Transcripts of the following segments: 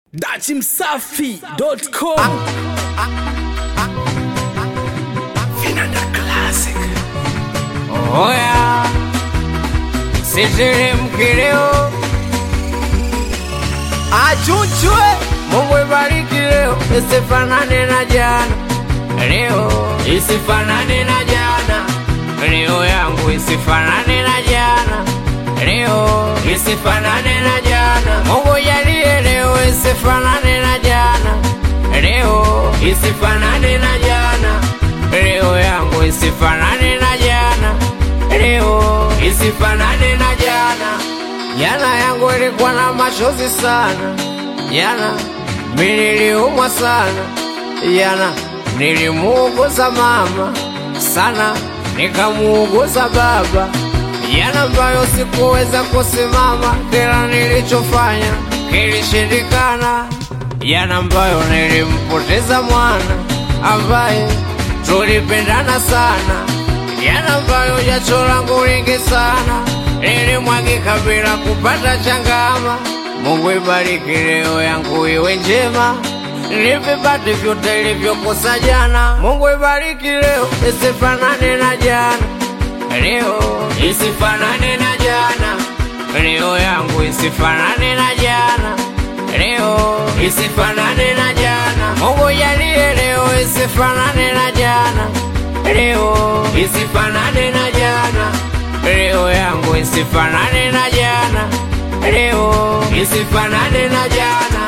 dachimsafi.com Vinanda Classic. Oya, siteremke leo, achuchwe. Mungu ibariki leo, isifanane na jana. Leo isifanane na jana, leo yangu isifanane na jana. Leo isifanane na jana, Mungu jalie leo isifanane na jana. Leo isifanane na jana, leo yangu isifanane na jana. Leo isifanane na jana. Jana yangu ilikuwa na machozi sana, jana mimi niliumwa sana, jana nilimuuguza mama sana, nikamuuguza baba, jana ambayo sikuweza kusimama, kila nilichofanya kilishindikana, jana ambayo nilimpoteza mwana ambaye tulipendana sana, jana ambayo jasho langu lingi sana lilimwagika bila kupata changama. Mungu ibariki leo yangu iwe njema, nivipate vyote ilivyokosa jana. Mungu ibariki leo isifanane na jana, leo isifanane na jana, leo yangu isifanane na jana, leo isifanane na jana. Mungu jalie leo isifanane na jana, leo isifanane na jana, leo yangu isifanane na jana, leo isifanane na jana.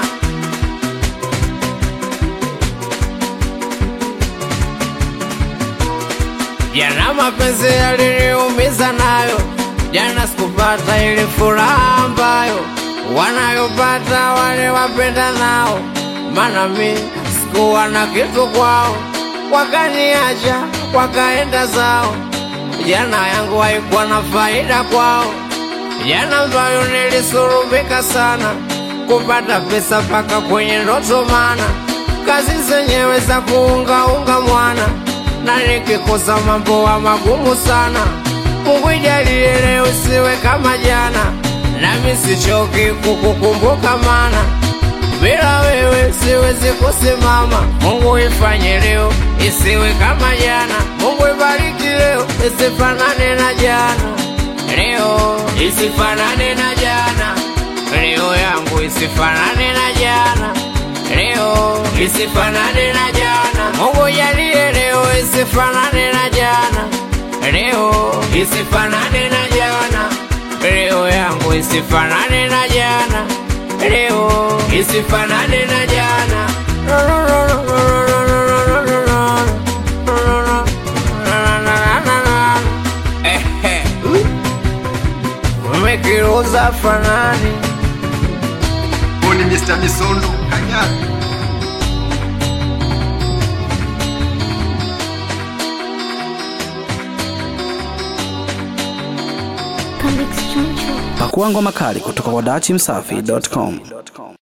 Jana mapenzi yaliniumiza nayo, jana sikupata ile furaha ambayo wanayopata wale wapenda nao, maana mi sikuwa na kitu kwao, wakaniacha wakaenda zao. Jana yangu haikuwa na faida kwao, jana ambayo nilisurubika sana kupata pesa mpaka kwenye ndoto, mana kazi zenyewe za kuungaunga mwana na nikikosa mambo wa magumu sana. Mungu ijalie leo siwe kama jana, nami sichoki kukukumbuka, mana bila wewe siwezi kusimama. Mungu ifanye leo isiwe kama jana. Mungu ibariki leo isifanane na jana, leo isifanane na jana, leo yangu isifanane na jana, leo isifanane na jana. Mungu jalie leo isifanane na jana, leo isifanane na jana, leo yangu isifanane na jana, leo isifanane na jana. Ehe. Umekiruza fanani Huyu ni Mr. Misondo Kanyaga. Pakua ngoma kali kutoka kwa dachimsafi.com.